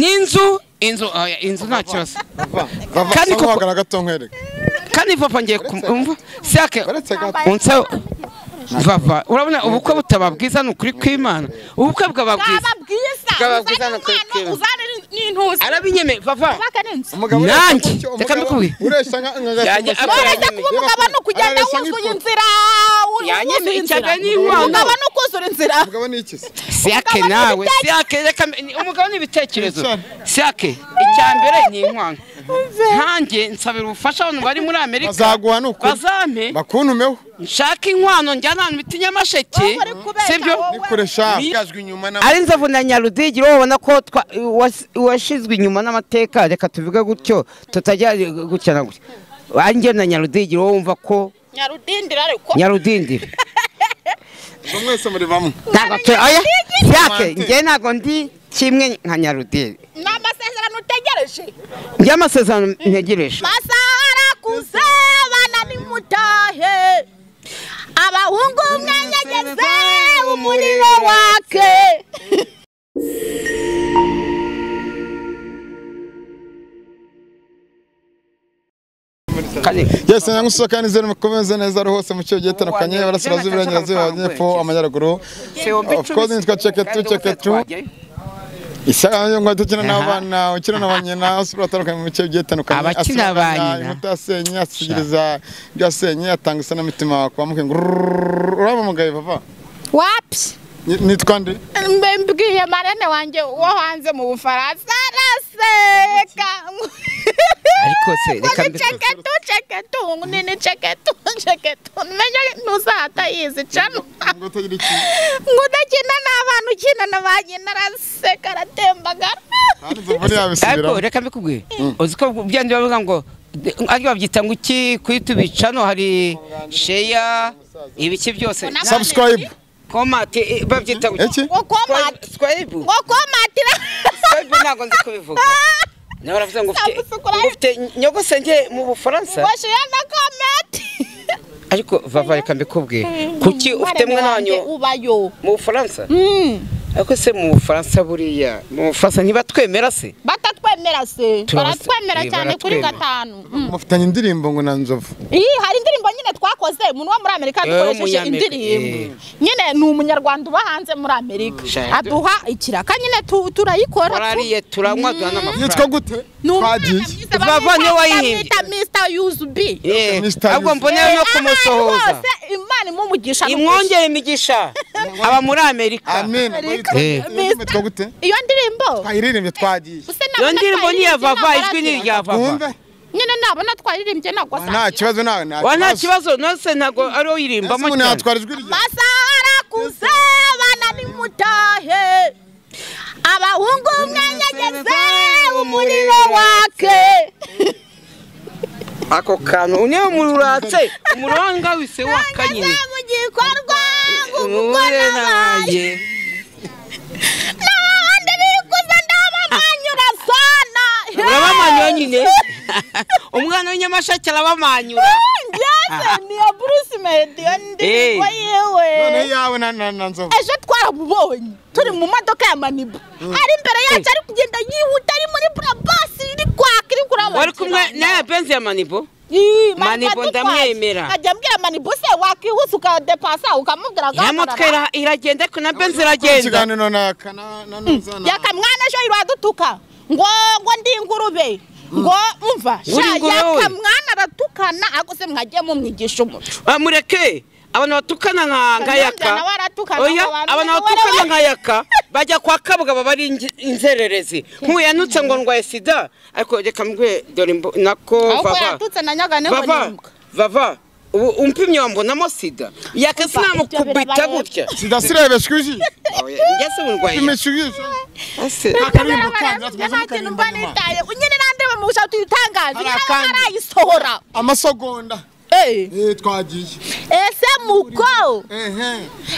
n'inzu inzu oya, inzu nta kibazo Kandi kandi koko- kuko gato nkwereke kandi vava ngiye kumva siyake baretse gato unsa vava urabona ubukwe butaba bwiza ni ukuri kw'imana ubukwe bwaba bwiza Bwaba bwiza no kwiteba. arabinyeme vava umugabo Nanjye, ureshya gutyo, reka umugabo mbikubwire. uresha nka nka Yanjye gato apa- Moreza kuba umugabo ni ukugenda Arareshya wuzuye nk'ipoto. inzira Yanyeme wuzuye icyapa inzira. n'inkwano. Umugabo ni ukuzura inzira umugabo ni iki se siyake Umugabo ni nawe ibitekerezo. siyake reka mbe- ni- umugabo ni ibitekerezo Wicara. siyake icya mbere ni inkwano nkanjye nsabira ubufasha abantu bari muri amerika bazaguha ni ukuri bazampe bakuntumeho nshaka inkwano njyana ahantu bita nyamasheke Wowe uri kubeshya, sibyo wowe. kuresha Bigajwe inyuma na ari nzovu na nyarudigi urabona ko twa- was- washizwe inyuma n'amateka reka tuvuge gutyo tutajya gutya na gutya anjye na nyarudigi wowe wumva ko nyarudindira ariko nyarudindiri ubwo mwese muri bamwe ntabwo tu- oya Nyarudindiri? yake njye ntabwo ndi kimwe nka nyarudigi ni amasezerano utegereje njye amasezerano ntegereje masaha arakuze bana nimutahe abahungu mwenyegeze umuriro wake kane yesi nyamusoka nizere mukomeze neza ari hose mu cyo gihe tandukanye barasirazuba iburengerazuba amajyepfo amajyaruguru of course nitwa ceketu ceketu isaha yo ngo dukina n'abana ukina na ba nyina usura atandukanye mu bice bigiye bitandukanye Abakina Asura ba abana, nyina. inkuta yasenye asugiriza ibyo yasenye atanga isanamitima kwa mukenge urabamugaye papa wapi Ni- nitwa nde mbe mbwiye marene wanjye wo hanze mu bufaransa araseka ariko se reka mbi- ceketu ceketu nini ceketu ceketu menya ntuzahata yizi cano ngo utagira iki ngo udakina n'abantu ukina na ba nyina araseka aratembagara kandi zuvura ariko yabisubiramo reka mbikubwire uzi ko byandi bavuga ngo ariko babyita ngo iki kuri tubica hano hari sheya ibiki byose Unama- subscribe komati eh, babyita ngo iki ngo komati swayibu ngo komatira swayibu ntabwo nzi kubivuga nawe uravuze ngo ufite Nagusukura. ngo ufite nyogose njye mu bufaransa ngo shira na komati ariko vava reka mbikubwire kuki ufite mwana wanyu ubayo mu bufaransa ariko se mu bufaransa buriya mu bufaransa ntibatwemera se batatwemera se Turabas- baratwemera eh, cyane kuri baratwemera. gatanu mufitanye indirimbo ngo na nzovu iyi hari indirimbo nyine twakoze umuntu wo muri amerika Eh, dukoresheje w'umunyamerika, indirimbo eh. nyine ni umunyarwanda uba hanze muri amerika Shade. aduha ikiraka nyine tu- turayikora tu- warariye turanywa duha yitwa n'amafaranga gute ni umwana twagiye mwiza Vava bamwita- niwe wayihimbye. bamwita Mr. Yuzubi Eh, Mr. ahubwo Yuzufu. mbonera no kumusohoza rwose imana imumugisha n'umugisha. imwongere imigisha aba muri amerika amen ngo yitwa- Eh. iyo ndirimbo yitwa gute iyo ndirimbo twayiririmbye twagiye Use nabona iyo ndirimbo ni iya twayiririmbye vava ntabwo ijwi ni aragira. irya vava wumve nyine nabona twaririmbye ntabwo nta kibazo nawe wa nta kibazo nose ntabwo ari wo uyirimbamo umuntu cyane yatwara ijwi rye masaha arakuze bana nimutahe abahungu mwenyegeze umuriro wake ako kantu niyo mururatse umuruhanga wise wakanyine ngeze mu gikorwa nguko umugore nabaye nabaye n'abandi bikuze ndabamanyura sana urabamanyura nyine umwana w'inyamashake arabamanyura ngeze niyo bruce melody iyo ndirimbo Eh. yiwe none yawe na na na nzovu ejo twaramubonye turi mu modoka ya manibu ari imbere yacu ari kugenda yihuta ari muri burabasi iri kwaka iri kurabona wari kumwe n'aya benzi ya manibo Ii, Manibo Manibo ndamwemera. nkajya mbwira manibo se wakwihuse ukadepasa ukamubwira iriya motwe ira- iragenda ariko na benzi iragenda ikiganiro na kana na nuzana yakamwana ejo iradutuka ngo ngo ndi ingurube ngo umva Uri ingurube wowe? yakamwana aratukana ariko se mwagiye mumwigisha umuco Ah, mureke abantu batukana nka nka yaka nawe aratukana oya ngo abantu abantu ngo batukana warabaye. nka yaka bajya kwa kabwa baba ari inge- inzererezi nkuyanutse ngo ndwaye sida ariko reka mbwe dore imbo- nako ahubwo vava yatutse na nyagane ngo vava nimuka vava ubu umpimye wambonamo sida yaka sinamukubita birabaye. gutya sidasirebeshye ujwi ngese ubu ndwaye imishu ujwi ese akarimbo kandi atwaza ntakintu mba kandi nitaye nyine nandeba mu bushatu yutangaza Hari nyine akandi. barayisohora amasogonda Eh, eh twagiye ese muko ehe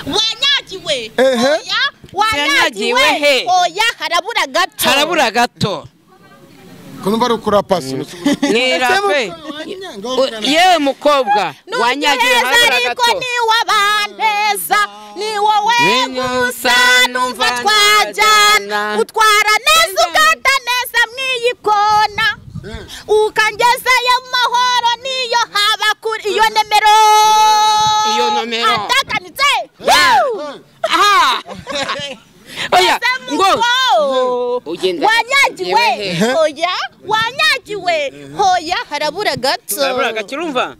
wanyagiwe Ehe. oya Wanyagiwe wanyagiwe he? oya harabura gato harabura gato kuno bari ukura pasi mwirape yewe mukobwa wanyagiwe harabura ariko gato ni wabaneza ni wowe Ni gusa gusa numva numva twajyana najyana. utwara neza ugata ugenda wanyagiwe hoya wanyagiwe hoya harabura gato urabura gake urumva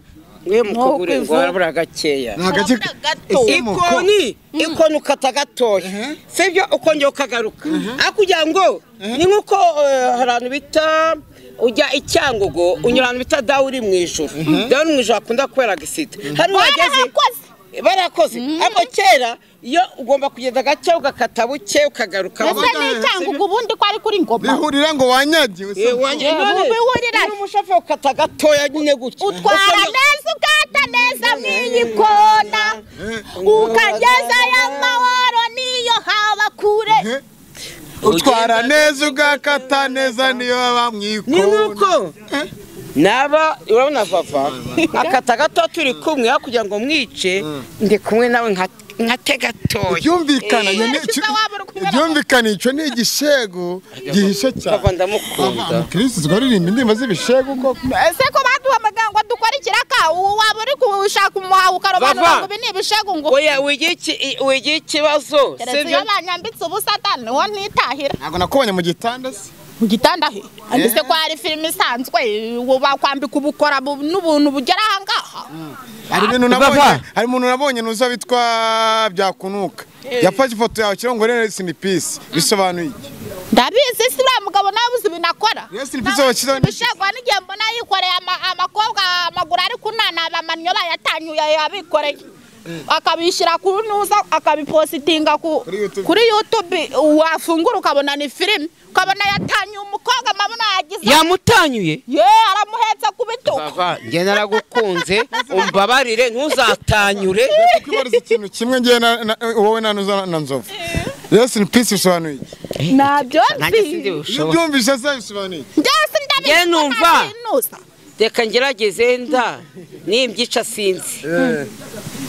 mwe mukugure ngo harabura gakeya agace harabura gato ikoni ikoni ukata gatoya sibyo ukongera ukagaruka ariko ugira ngo ni nk'uko eh, hari ahantu bita ujya i cyangugu unyura ahantu bita dawu uri mu ijoro dawu uri mu ijoro hakunda kubera agisida hari uhageze warahakoze barakoze ariko kera iyo ugomba kugenda gake ugakata buke ukagaruka ese ni icyangugu ubundi ko ari kuri ngoma bihurira ngo wanyagiwe se. Eh, bihurira. ni umushoferi ukata gatoya nyine gutya utwara neza ukata neza n'iyi kona ukageza y'amahoro n'iyo haba kure utwara neza ugakata neza niyo baba ni mwikona nk'uko naba urabona vava akata gato turi kumwe kugira ngo mwice ndi kumwe nawe nka- nkate gatoya byumvikana Eh, nyine- ushyize wabura uko ubibona. byumvikana icyo ni igishego gihishe nkava cyane ndamukunda kirisito twaririmba indirimbo z'ibishego koko ese ko baduhamagara ngo dukore ikiraka ubu waba uri gushaka umuhaha ukarobanura Bava. ngo ibi ni ibishegu ngo oya wigira iki- i- wigira ikibazo keretse sibyo iyo banyambitse ubusa niwo nitahira ntabwo nakubonye mu gitanda se mu gitanda he mbese ko hari filime isanzwe ubu bakwambika ubukora bu- n'ubuntu bugera aha ngaha hari ibintu nabonye hari umuntu nabonye nuza witwa byakunuka yafashe ifoto yawe kirongo rero sinipisi bisobanuye iki? ndabizi si uriya mugabo nawe uzi ibintu akora Yes, ni pizza wakira ni- ibishego n'igihe mbona yikoreye ama- amakobwa amaguru ari kunana bamaniyo bayatanyuye yabikoreye akabishyira ku nuza akabipositinga ku- Kuri YouTube. kuri yutube wafungura ukabona ni filime ukabona yatanyuye umukobwa amabona yagize yamutanyuye ye aramuhetse ku bitugu vava njye naragukunze umbabarire ntuzatanyure Kuko ibariza ikintu kimwe ngewe na- na- wowe na nuza na nzovu rero sinipisi bisobanuye iki? nabyo nanjye sindi nzi iyo bushoboye ubyumvise se bisobanuye iki? byose ndabizi Ye numva. ko ntabinuza. reka ngerageze nda nimbyica sinzi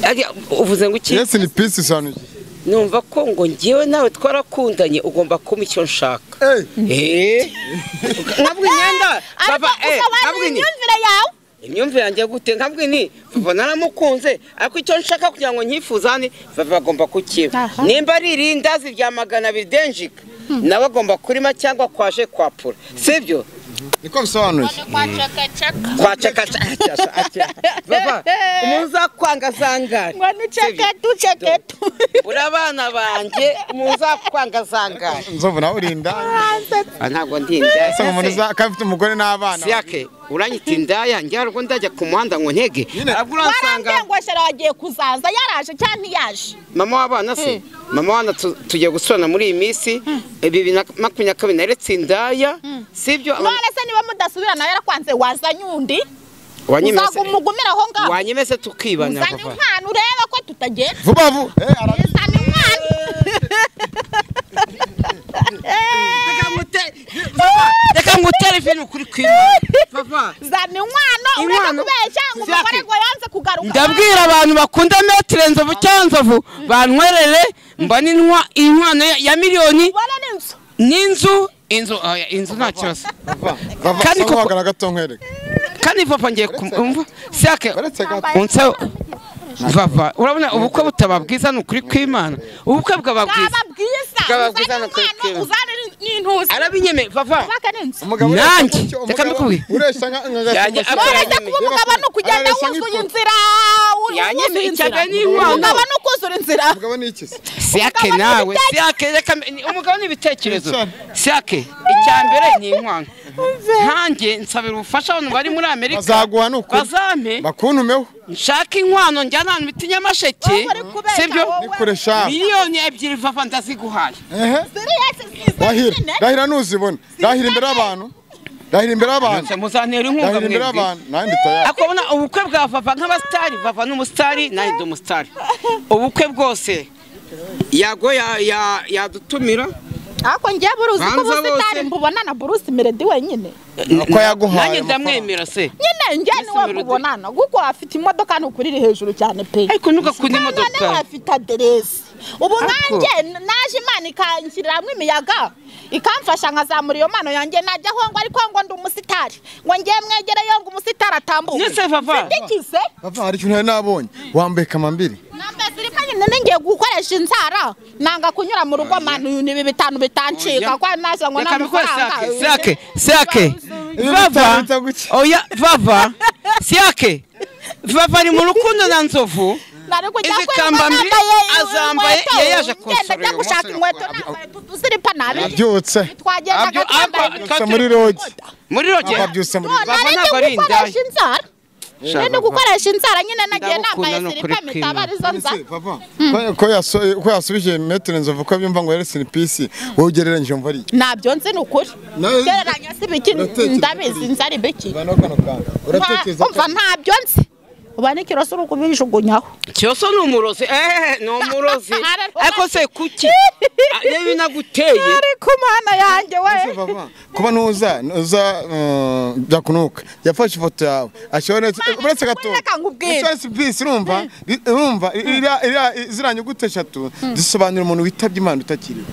Arya- uvuze ngo iki rero sinipisi bisobanuye iki? numva ko ngo ngewe nawe twarakundanye ugomba kumpa icyo nshaka Eh, Eh. nkabwini yanda ariko baba eh usobanura nkabwini imyumvire yawe imyumvire yanjye gute nkabwini baba naramukunze ariko icyo nshaka kugira ngo nkifuze hano baba agomba kukiba Aha. nimba ari irindazi rya magana abiri denjika nawe agomba kurima cyangwa kwaje kwapura sibyo niko bisobanuye kwacakacaka kwacakacaca baba umuntu uzakwanga azangare ngo niceke duceke tu urabana banjye umuntu uzakwanga azangare nzovu nawe uri indaya Ah, ntabwo ndi indaya asa umuntu uza akaba afite umugore n'abana siyake uranyita indaya njye harwo ndajya ku muhanda ngo ntege ahubwo uransanga warambwiye ngo shera wagiye kuzaza yaraje cyangwa ntiyaje mama w'abana se mama w'abana tu- tugiye gusurana muri iyi minsi bibiri na makumyabiri na kabiri naretse indaya sibyo none se niba mudasubirana yarakwanze wazanye undi wanyemeze uzagumugumira aho ngaho wanyemeze tukibana uzane papa inkwano urebe ko tutagenda vuba vuba Eh, ara- uzane inkwano reka ngute- Papa, reka ngutere vino ukuri kwimana papa uzane inkwano urebe Inkwano? kubeshya ngo umugore Jacques. ngo yanze kugaruka ndabwira abantu bakunda metire nzovu cyangwa nzovu bantwerere mbone intwa- inkwano ya- ya miliyoni ubona n'inzu n'inzu inzu oya, inzu nta kibazo vuba vuba Kandi soma koko- wagana gato nkwereke kandi papa ngiye kumva sake uretse gato unse vava urabona ubukwe butaba bwiza ni ukuri kw'imana ubukwe bwaba bwiza bwaba bwiza Bwaba bwiza uzane no kwikeba. inkwano uzane n'intuza arabinyeme vava uzake n'inzu Umugabo Nanjye, ureshya gutyo, reka umugabo mbikubwire. ureshya nka nka Yanjye- gasumbashyamba. uretse kuba umugabo ni ukugenda Arareshya wuzuye nk'ipoto. inzira Yanyemeye wuzuye cyane inzira. n'inkwano. umugabo ni ukuzura inzira Umugabo ni iki se? siyake Umugabo nawe n'ibitekerezo. siyake reka mbe- ni- umugabo n'ibitekerezo Wicara. siyake icya mbere ni inkwano nkanjye nsabira ubufasha abantu bari muri amerika Bazaguha ni ukuri. bazampe bakuntumeho nshake inkwano njyana ahantu bita nyamasheke Wowe uri kubeshya, sibyo wowe. nikure shafu miliyoni ebyiri vava ndaziguhaye ehe rahira rahira ntuzibona rahira imbere y'abantu rahira imbere y'abantu Nse muzantera inkunga rahira imbere mwembi y'abantu nanjye ndi tayari ariko ubona ubukwe bwa vava nk'abasitari vava n'umusitari nanjye ndi umusitari ubukwe bwose yago ya- ya- yadutumira ariko njye buruzi ko Banza ubusitani bose. mbubonana burusi meredi wenyine Uko yaguhaye nanjye ndamwemera se nyine njye niwe Meredi. mubonana kuko afite imodoka nukuri iri hejuru cyane pe ariko ntugakunda Kandi niwe imodoka afite aderesi ubu nkanjye Ariko- naje imana ikanshyiriramo imiyaga ikamfasha nkazamura iyo mpano yanjye najya aho ngo ariko ngo ndi umusitari ngo ngiye mwegereye ngo umusitari atambuke Nyese, Vava. mfite ikize Papa, hari ikintu nari nabonye wambaye kamambiri nambaye siripa none ngiye gukoresha inzara nanga kunyura mu rugo manu uyu ni ibi bitanu bitancika kwa naza ngo nta reka bikore mafaranga sake sake sake vava bita guki. oya vava sake vava ari mu rukundo na nzovu nari kujya Izi kwirirwa kamba mbi nambaye azambaye, inkweto, yari yaje ngenda kunsura njya uyu gushaka munsi inkweto ngo nambaye ziripa nabi abyutse twagendaga Abyo- twambaye aba- abyutse muri rogi muri roge abyutse muri No, rogi Bava nari ntabwo ari ndi gukoresha indaya. inzara nari ndi gukoresha inzara nyine nagiye Ndagukunda nambaye ni ukuri siripa kwima. mitaba arizo nzara Ko- ko yaso- ko yasubije metero nzovu ko abyumva ngo yarese pisi wowe ugereranyije umva ari iki? ntabyo nzi ni ukuri Nawe- gereranya si biki Uratekereza ndabizi kuri- inzara ibiki Vanaho kano kantu. Uratekereza ko- umva ntabyo nzi uba n'ikiroso uri kubijugunyaho cyoso ni umurozi ehehe ni umurozi ariko se kuki Ah, yewe naguteye ariko mana yanjye we Ese Vava, kuba nuza nuza um, byakunuka yafashe ifoto yawe ashobora uretse gato reka nkubwire. uretse bisi urumva i- urumva i- iriya- iriya- i- ziriya nyuguti eshatu zisobanura umuntu witabye imana utakiri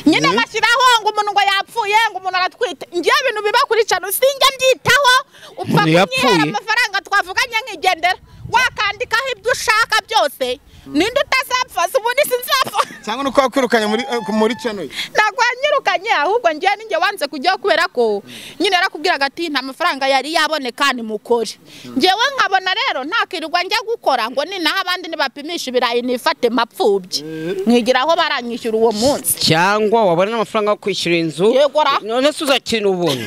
nyine bashyiraho ngo umuntu ngo yapfuye ngo umuntu aratwite ngewe ibintu biba kuri cano sinjya mbyitaho upfa Umuntu yapfuye? kunyihera amafaranga twavuganye nkigendera wakandikaho ibyo ushaka byose ninde utazapfa si ubundi sinzapfa cyangwa nuko wakwirukanye muri eh, muri channel ye ntabwo wanyirukanye ahubwo ngewe ninjye wanze kujyaho kubera ko nyine yarakubwiraga ati nta mafaranga yari yaboneka ni mukore ngewe nkabona rero ntakirirwa njya gukora ngo ninaho abandi nibapimisha ibirayi nifate mapfubye nkigira aho baranyishyura uwo munsi cyangwa wabona amafaranga yo kwishyura inzu Yego ra. none se uzakina ubuntu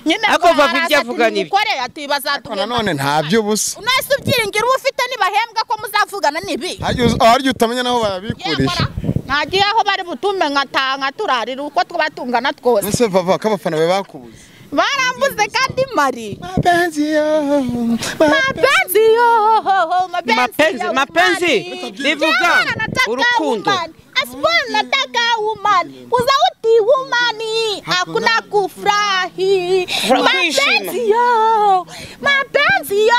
nyine Ariko ngo Babu ibyo haraza avuga ati ni byo. mukore ati Ariko bazatugenda nanone nta by'ubusa unahise ubyiringira uwo ufite nibahembwa ko muzavugana nibi harya uz- harya utamenya naho bayabikurisha ntagiye aho bari butume nkataha nkaturarira uko twaba tungana twose ese vava ko abafana bawe bakubuze barambuze kandi mari mapenzi yo mapenzi yo Mapenzi, ya mapenzi, umani. livuga, Jamani, nataka urukundo. umani. Asipana nataka umani uzauti umani hakuna kufurahi Furaha, kuishima. mapenzi yo mapenzi yo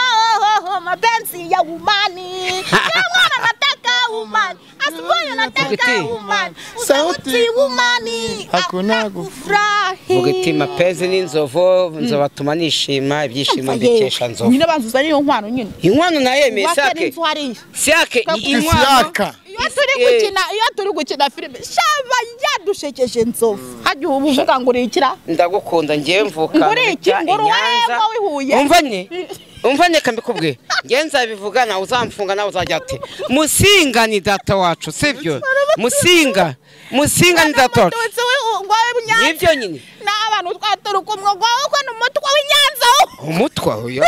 mapenzi ya umani Jamani, nataka umani Asipana nataka Vuga iti. umani Sauti uzauti umani hakuna hakuna kufurahi vuga iti mapezi n'inzovu nzobatuma nishima ibyishimo mbikesha nzovu nyine banzuza niyo nkwano nyine inkwano naye wake sake n'inzu hariya sake inkwano isiyaka iyo turi gukina iyo turi gukina filime shaba yadushekeje nzovu hajya ubu uvuga ngo urikira ndagukunda ngewe mvuka Nguri iki? nita Nguri i Nyanza. wewe wihuye? umvanye umvanye kambikubwe ngewe nzabivuga nawe uzamfunga nawe uzajya ati musinga ni data wacu sibyo musinga musinga ni data wacu Abatutsi we- ngo we Nyanza. nibyo nyine n'abantu twaturi kumwe ngo wowe ni umutwe w'inyanza umutwe uyu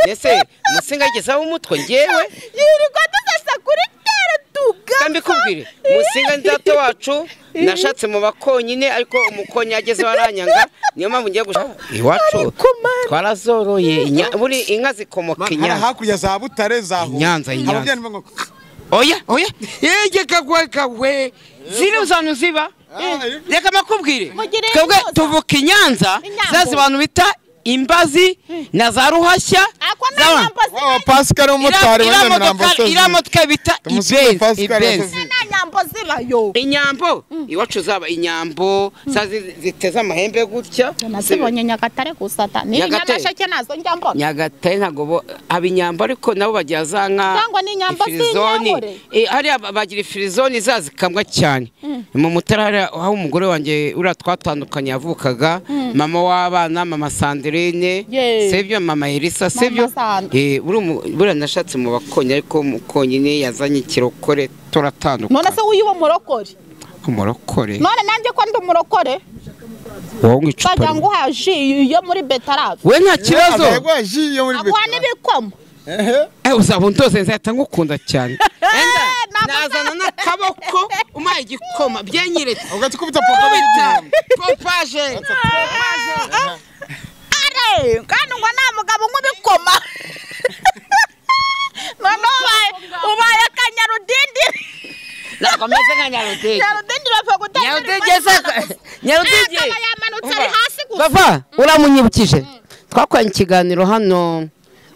ese musinga yigezeho umutwe ngewe yirirwa dusasa kuri tere tugapfa kandi kubwire musinga ni data wacu nashatse mu bakonyine ariko umukonyi ageze waranyanga niyo mpamvu ngiye gushaka iwacu Ariko Mana. twarazoroye inya- buri inka zikomoka Hari inyanya hakurya za butare za Huye. Nyanza, i Nyanza. Ababyeyi ni bo ngo- oya oya yege kagwe kagwe ziri uzantu ziba Eh. reka makubwire Mugire twebwe intoza. tuvuka i nyanza Inyambo. zazi bantu bita imbazi na za ruhashya ako nta za- nyambo zibayo Wa Pascal umutari iriya wanyana modoka- namba sozi. iriya modoka bita Tumusibe ibenzi Pascal ibenzi Musozi. nta nyambo zibayo inyambo iwacu zaba inyambo zazi ziteze amahembe gutya nazibonye nyagatare gusa ta ni Nyagatare. inyamasheke nazo njya mbona nyagatare ntabwo bo haba inyambo ariko nabo bagira za nka Cyangwa ni inyambo ifirizoni. z'inyamure? Eh, hariya ba- bagira ifirizoni za zikamwa cyane mu mutara hariya aho umugore wanjye uriya twatandukanye yavukaga mama w'abana mama sandirine Yeee. sibyo mama elisa sibyo Sandra. Eh, buriya umu- buriya nashatse mu bakonyi ariko umukonyine yazanye ikirokore none se turatandukana w'iwe murokore umurokore none nanjye ko ndi umurokore wowe ngo icupa bajya ngo rimwe. uhaha ji yo muri betarave we nta kibazo Ntabwo yaguhaje iyo muri aguha Betra. n'ibikomo Ehe. Eh, uzaba undoze nzahita ngukunda cyane Enda, ntabwo- nazana n'akaboko umaye igikoma byenyeretse ubwo tukubita papa w'igihumbi. pompaje Are, kandi ngo nta mugabo unywa ibikoma none ubaye ubaye akanyarudindiri ntabwo ameze nka nyarudege nyarudindiri bapfa gutanga nyarudege se nyarudege akaba yamanutse ari hasi gusa bava uramunyibukije twakoranye ikiganiro hano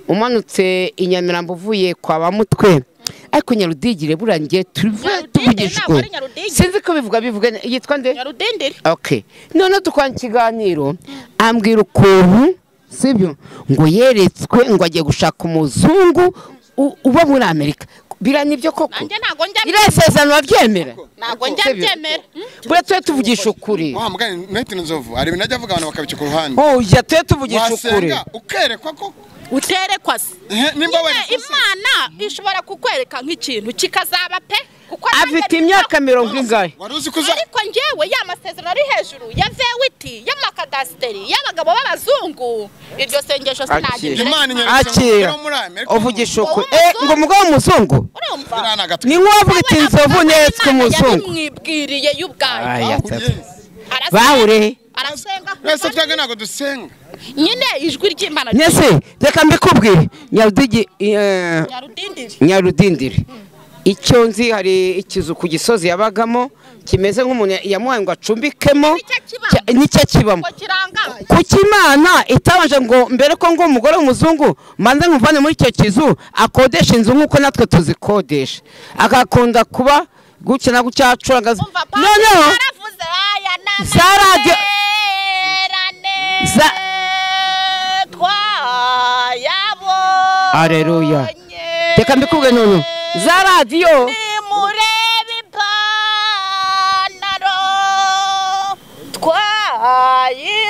umanutse i Nyamirambo uvuye kwa bamutwe ariko nyarudigire buriya ngiye tuve Nyarudigire, ntabwo tuvugishwe ari Nyarudigire. sinzi ko bivuga bivuga ne- yitwa nde nyarudindiri okay none dukorana ikiganiro ambwira ukuntu sibyo ngo yeretswe ngo agiye gushaka umuzungu u- uba muri amerika biriya ni byo koko nanjye ntabwo njya iriya isezerano baryemera ntabwo njya byemera Hmm? buriya tujye tuvugisha ukuri wa mugani ntihite inzovu hari ibintu ajya avuga abantu bakabica ku ruhande oya tujye tuvugisha ukuri wasenga ukerekwa ko uterekwa se Eh, nimba nyine werekwa se imana ishobora kukwereka nk'ikintu kikazaba pe kuko afite nanjye- imyaka mirongo ingahe wari uzi ko uza ariko njyewe ya masezerano ari hejuru ya vewiti y'amakadasiteri y'abagabo b'abazungu iryo sengesho sinagira imana inyeretse akira muri amerika uvugisha ukuri eh ngo umugabo w'umuzungu urumva biriya ni agatwe ni nk'uwo avuga iti nzovu netse umuzungu yabimwibwiriye Aya, y'ubwayo Yes. atatu. Arasenga- bahure arasenga ku twese Mana. twaga ntabwo dusenga nyine ijwi ry'imana nese reka mbikubwire nyarudigi eh, nyarudindiri nyarudindiri icyo nzi hari ikizu ku gisozi yabagamo kimeze nk'umuntu yamuhaye ngo acumbikemo Nicyo kibamo. cya- nicyo kibamo ngo kirangaye kuki imana itabanje ngo mbere ko ngo umugore w'umuzungu manze nkuvane muri icyo kizu akodesha inzu nk'uko natwe tuzikodesha agakunda kuba gutya na gutya acuragaza umva pasi noneho yaravuze aya Za radio- n'amaterane Za- twayabonye Aleluya. reka mbikubwire noneho za radiyo nimurebe ipantaro twayibonye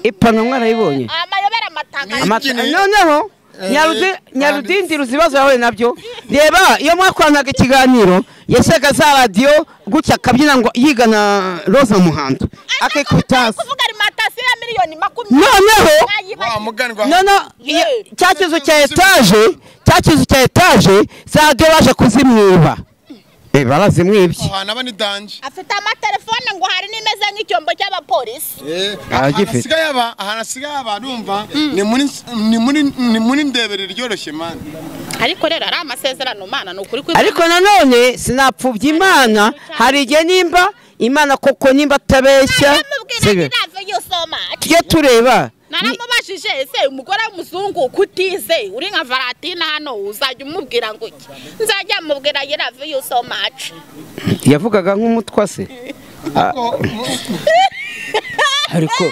ipantaro mwarayibonye amayobera amatangazo Ama- Amata- Ikini- noneho Nyarude- nyarudindira uzi ibibazo yahuye nabyo reba iyo mwakoranaga ikiganiro yashyaga za radiyo gutya akabyina ngo yigana roza muhando akikubita hasi kuvuga alimentation ya miliyoni makumyabiri noneho wa mugani wa noneho iyo- cya kizu cya etaje cya kizu cya etaje za radiyo baje kuzimwiba Eh, barazimwibye ahantu aba ni danje afite amatelefone ngo hari n'imeze nk'icyombo cy'abapolisi ahantu agifite. asigaye aba ahantu asigaye aba numva ni muri ni muri ni muri ndebere ryoroshye mani ariko rero ari amasezerano mana ni ukuri ariko nanone sinapfubya imana hari igihe nimba imana koko nimba atabeshya sibyo. tujye tureba ni- naramubajije ese umugore w'umuzungu kutize uri nka varatina hano uzajya umubwira ngo iki nzajya mubwira yirave you so much yavugaga nk'umutwa se ariko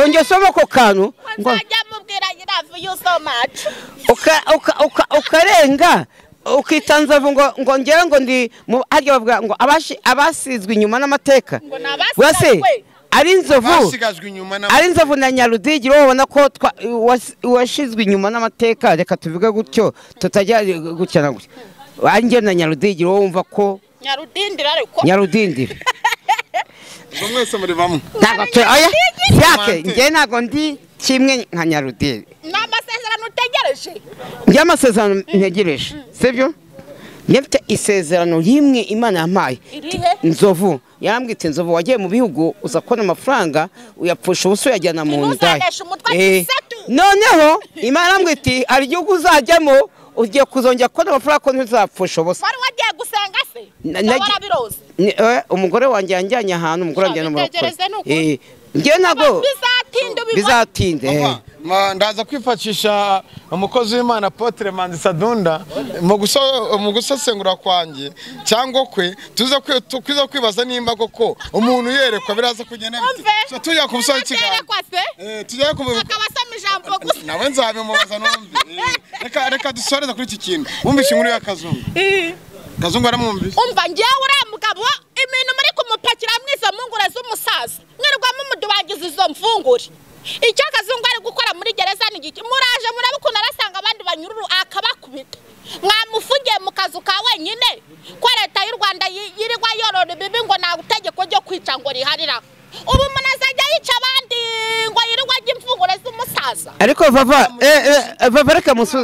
onge soma ako kantu ngo nzajya mubwira yirave you so much uka- uka- uka- ukarenga ukitanza ngo ngo ngera ngo ndi mu harya bavuga ngo abashi- abasizwe inyuma n'amateka Ngo ni abasigajwe. wese ari inzovu basigajwe inyuma na ari inzovu na nyarudigi wowe ubona ko twa- was- washyizwe inyuma n'amateka reka tuvuge gutyo tutajya gutya na gutya wanjye na nyarudigi wowe wumva ko nyarudindira ariko nyarudindiri ngo mwese muri bamwe ntabwo tu oya yake Mante. njye ntabwo ndi kimwe nka nyarudiri ni amasezerano utegereje njye amasezerano ntegereje sibyo njye mfite isezerano rimwe imana yampaye irihe inzovu yarambwira iti inzovu wagiye mu bihugu uza kubona amafaranga uyapfusha ubusa uyajyana mu nda Ntuzadeshe umutwe Eh, isetu. noneho imana yarambwira iti hari igihugu uzajyamo ugiye kuzongera kubona amafaranga ko ntuzapfusha ubusa wari wagiye gusenga se Na- Cyangwa nagi- warabiroze Ni- eh, umugore wanjye yanjyanye ahantu umugore wanjye Sha, ni umurokore bitegereze ni ukuri. Eh, njye ntabwo bizatinda ubibona bizatinde eh. Papa, ma- ndaza kwifashisha umukozi w'imana apotre manzi sadunda mu guso- mu gusesengura kwanjye cyangwa kwe tuza kwi- tu- kwiza kwibaza nimba koko umuntu yerekwa biraza kugenda bite. So, tujya ku busozi ikiganiro Aterekwa se Eh, tujya ku akaba asoma ijambo gusa nawe nzabimubaza numve Eh, reka reka dusoreze kuri iki kintu wumvishe inkuru ya kazungu kazungu aramwumvishe umva ngewe uriya mugabo ibintu muri kumupakira mwizo mpungure z'umusaza mwirirwamo mudubangiza izo mfungure icyo kazungu ari gukora muri gereza ni iki muraje murabukunda arasanga abandi banyururu akabakubita mwamufungiye mu kazu ka wenyine ko leta y'u rwanda yi- yirirwa yorora ibibi ngo nta itegeko ryo kwica ngo riharira ubu umuntu azajya yica abandi ngo yirirwa ajya imfungure z'umusaza ariko vava eh, eh, vava reka musu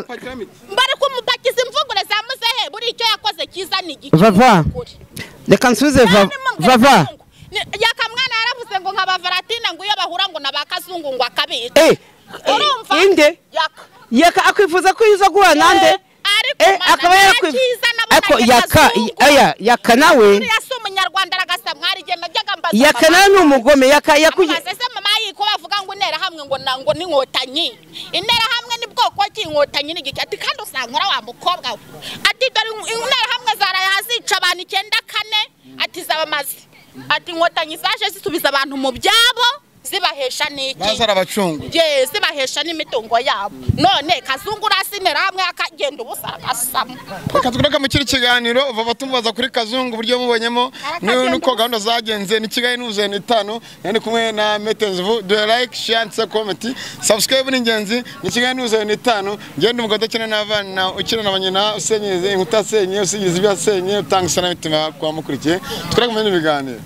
bari kumupakiza imfungure za muzehe buri icyo yakoze cyiza ni igiki Vava. Ukuri. reka nsubize Va- Kandi mubwira vava kazungu. Ni- yakamwana yaravuze ngo nka bavaratina ngo iyo bahura ngo na ba kazungu ngo akabica Eh, urumva eh, inde yaka yaka akwifuza ko yuza guhura nande ariko eh, mwana, akaba nta cyiza nabona ariko njye yaka kazungu. aya yaka nawe Uriya si umunyarwanda aragasa mwarigenda njyaga mbaza yaka mama. nawe ni umugome yaka yakuye Amubaza se mama yiko bavuga ngo interahamwe ngo na ngo n'inkotanyi interahamwe ni bwoko ki inkotanyi ni giki ati kandi usanga ura wa mukobwa we ati dore in- interahamwe zaraye hazica abantu icyenda kane ati zabamaze ati inkotanyi zaje zisubiza abantu mu byabo zibahesha n'iki baza arabacunga ye zibahesha n'imitungo yabo none kazungura asimera hamwe akagenda ubusa agasama reka tugaruke mu kindi kiganiro vuba tumubaza kuri kazungu uburyo mubonyemo ni- nuko gahunda zagenze ni kigali n'ubuzima itanu yari kumwe na metezivu dore like share ndetse komenti subscribe ni ingenzi ni kigali n'ubuzima itanu ngende umugabo udakina n'abana ukina na banyina usenyeze inkuta asenye usigize ibyo asenye utanga isanamitima ku bamukurikiye tugaruke mu bindi biganiro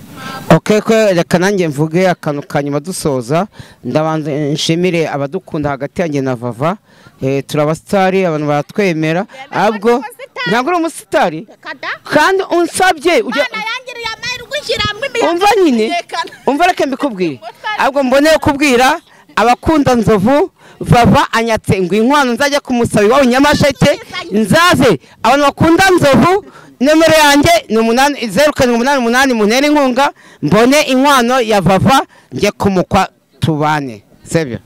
Okay, ko reka nanjye mvuge akantu ka nyuma dusoza ndabanza nshimire abadukunda hagati yanjye na vava eh, turi abasitari abantu baratwemera abwo ntabwo uri umusitari kada kandi unsabye ujya mana yangiriye amahirwe ishyira hamwe umva nyine umva reka mbikubwire ahubwo mboneye kubwira abakunda nzovu vava anyatse ngo inkwano nzajya kumusaba iwabo i nyamasheke nzaze abantu bakunda nzovu nomero yanjye ni umunani zeru karindwi umunani umunani muntere inkunga mbone inkwano ya vava njye kumukwa tubane sebyo